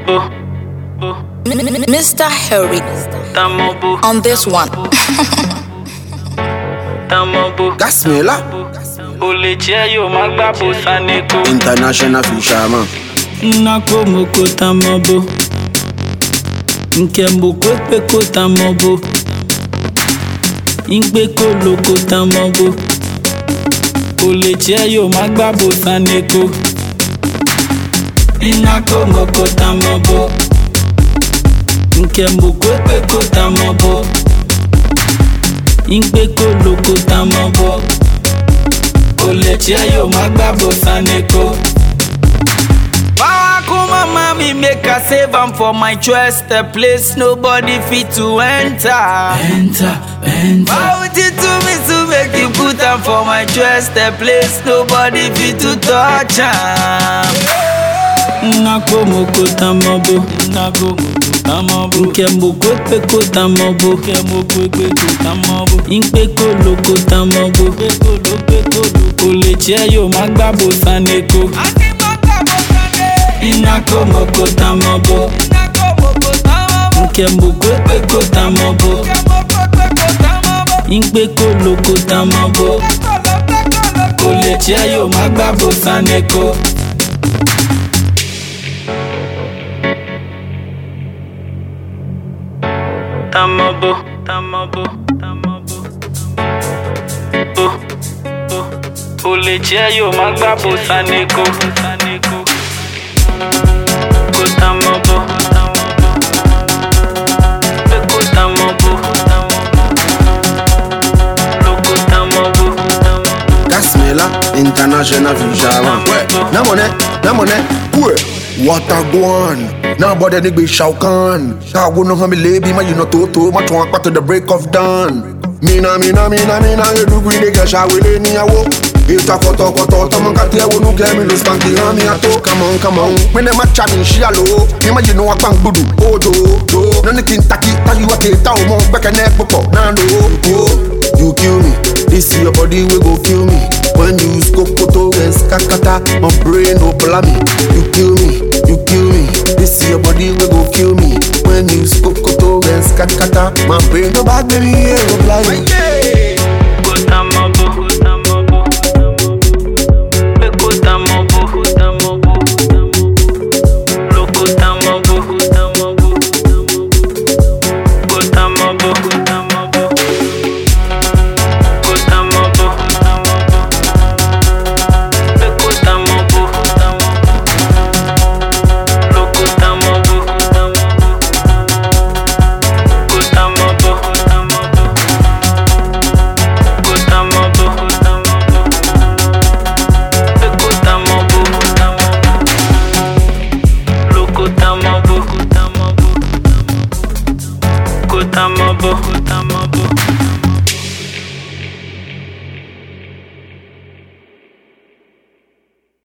Bo, bo, Mr. Harry tamo bo, on this one. tamo bo. Gasmela, O lè jẹ́ yóò má gbà bó saneko. international fisherman. Nnako moko tamo bo. Nke moko ekpeko tamo bo. Ngbeko loko tamo bo. O lè jẹ́ yóò má gbà bó saneko. Nnako moko tamo bo. Nke moko ekpeko tamo bo. Ngbeko loko tamo bo. O lè jẹ́ yóò má gbà bó saneko. Power come mommy make I save am for my chest A place nobody fit to enter Enter, enter Bout it to me to make you put am for my chest A place nobody fit to touch am Nako moko tamobo Nako moko tamobo Nke moko ekpeko tamobo Nke moko ekpeko tamobo Nkpeko loko tamobo Nkpeko loko loko Olè jẹ́ yóò má gbàbó saneko. Inako moko tamobo Nke moko ekpeko tamobo Nkpeko loko tamobo Olè jẹ́ yóò má gbàbó saneko. Tamobo, tamobo, tamobo. Bo, bo. Olè jẹ́ yóò má gbàbó saneko. saneko. Ko tamobo, tamobo. Pe ko tamobo, tamobo. Loko tamobo, tamobo. Gasmela, international fisherman. Na money, na money. Ouais. What a guan. Now bother nigga be Shao Kahn. Shao go no me lady, man you know toto. Ma chwa kwa to the break of dawn. Mina mina mina mina you do green nigga Shao we ni awo. Ita koto koto tomo kati ewo nu ke mi lo spanky ha mi ato. Come on come on. Me ne ma cha mi shi alo. Mi ma you know akpan gbudu. Oh do do. No ni kin taki ta you ate ta o mo gbeke ne popo. Na no. Oh. You kill me. This your body we go kill me. When you scope photo and skakata, my brain no me. You kill me, you kill me. This your body we go kill me. When you scope photo and skakata, my brain no bad baby yeah, go blind. Ko tamobo, ko tamobo, tamobo. Pe ko tamobo, ko tamobo, tamobo. Loko tamobo, ko tamobo, tamobo. Ko tamobo, ko tamobo. Ko tamobo, ko tamobo. Pe ko tamobo, ko tamobo. Loko tamobo, ko tamobo. Ko tamobo, ko tamobo. Kotamobo, kotamobo. Kotamobo, kotamobo. Lokotamobo, kotamobo. Kotamobo, kotamobo.